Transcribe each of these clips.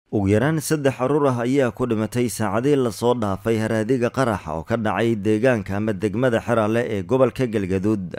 ugu yaraan saddex caruur ah ayaa ku dhimatay saacadii lasoo dhaafay haraadiga qaraxa oo ka dhacay deegaanka ama degmada xeraale ee gobolka galgaduud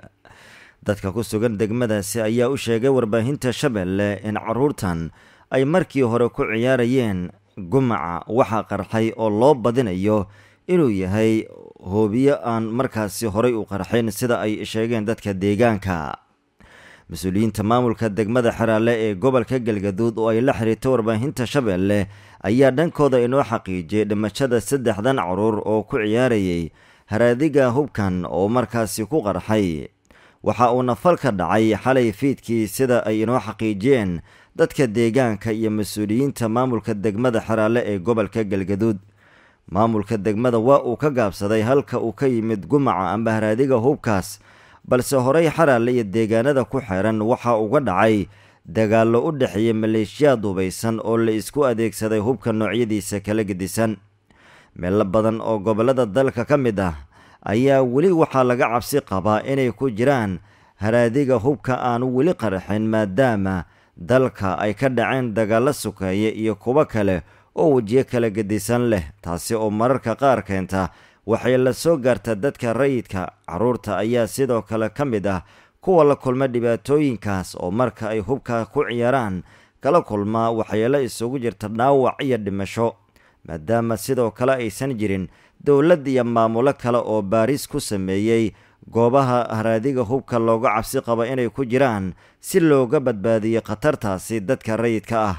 dadka ku sugan degmadaasi ayaa u sheegay warbaahinta shabeelle in caruurtan ay markii hore ku ciyaarayeen gumaca waxa qarxay oo loo badinayo inuu yahay hoobiyo aan markaasi horay u qarxayn sida ay sheegeen dadka deegaanka mas-uuliyiinta maamulka degmada xeraale ee gobolka galgaduud oo ay la xiriirtay warbaahinta shabeelle ayaa dhankooda inoo xaqiijiyay dhimashada saddexdan caruur oo ku ciyaarayay haraadiga hubkan oo markaasi ku qarxay waxa uuna fal ka dhacay xalay fiidkii sida ay inoo xaqiijiyeen dadka deegaanka iyo mas-uuliyiinta maamulka degmada xeraale ee gobolka galgaduud maamulka degmada waa uu ka gaabsaday halka uu ka yimid gumaca amba haraadiga hubkaas balse horey xaraale iyo deegaanada ku xeeran waxaa uga dhacay dagaallo u dhexeeya maleeshiyaad hubaysan oo la isku adeegsaday hubka noocyadiisa kala gedisan meelo badan oo gobollada dalka ka mid ah ayaa weli waxaa laga cabsi qabaa inay ku jiraan haraadiga hubka aanu weli qarxin maadaama dalka ay ka dhaceen dagaallo sukeeye iyo kuwo kale oo wejiyo kala gedisan leh taasi oo mararka qaar keenta waxay la soo gaartaa dadka rayidka carruurta ayaa sidoo kale ka mid ah kuwa la kulma dhibaatooyinkaas oo marka ay hubka ku ciyaaraan kala kulmaa waxyeelo isugu jirta dhaawac iyo dhimasho maadaama sidoo kale aysan jirin dowlad iyo maamulo kale oo baaris ku sameeyey goobaha haraadiga hubka looga cabsi qabo inay ku jiraan si looga badbaadiyo khatartaasi dadka rayidka ah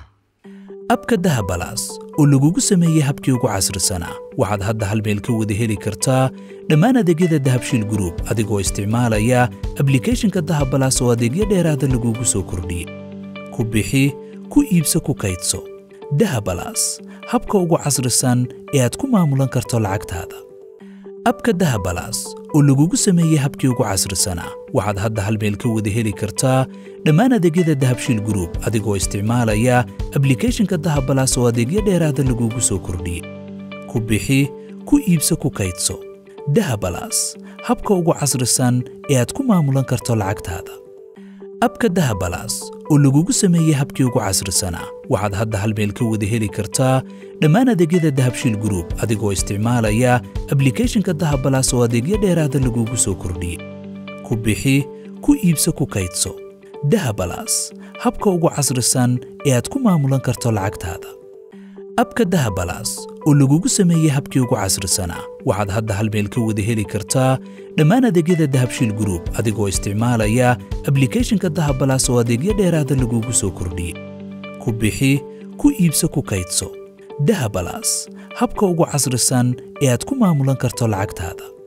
abka dahabalaas oo lagugu sameeyey habkii ugu casrisanaa waxaad hadda hal meel ka wada heli kartaa dhammaan adeegyada dahabshiil gruub adigoo isticmaalaya ablikeeshinka dahabalaas oo adeegyo dheeraada lagugu soo kordhiyey ku bixi ku iibso ku kaydso dahabalaas habka ugu casrisan ee aad ku maamulan karto lacagtaada abka dahabalaas oo lagugu sameeyey habkii ugu casrisanaa waxaad hadda hal meel ka wada heli kartaa dhammaan adeegyada dahabshiil gruub adigoo isticmaalaya ablikeeshinka dahabalaas oo adeegyo dheeraada lagugu soo kordhiyey ku bixi ku iibso ku kaydso dahabalaas habka ugu casrisan ee aad ku maamulan karto lacagtaada abka dahabalaas oo lagugu sameeyey habkii ugu casrisanaa waxaad hadda hal meel ka wada heli kartaa dhammaan adeegyada dahabshiil gruub adigoo isticmaalaya ablikeeshinka dahabalaas oo adeegyo dheeraada lagugu soo kordhiyey ku bixi ku iibso ku kaydso dahabalaas habka ugu casrisan ee aad ku maamulan karto lacagtaada abka dahabalaas oo lagugu sameeyey habkii ugu casrisanaa waxaad hadda hal meel ka wada heli kartaa dhammaan adeegyada dahabshiil gruub adigoo isticmaalaya ablikeeshinka dahabalaas oo adeegyo dheeraada lagugu soo kordhiyey ku bixi ku iibso ku kaydso dahabalaas habka ugu casrisan ee aad ku maamulan karto lacagtaada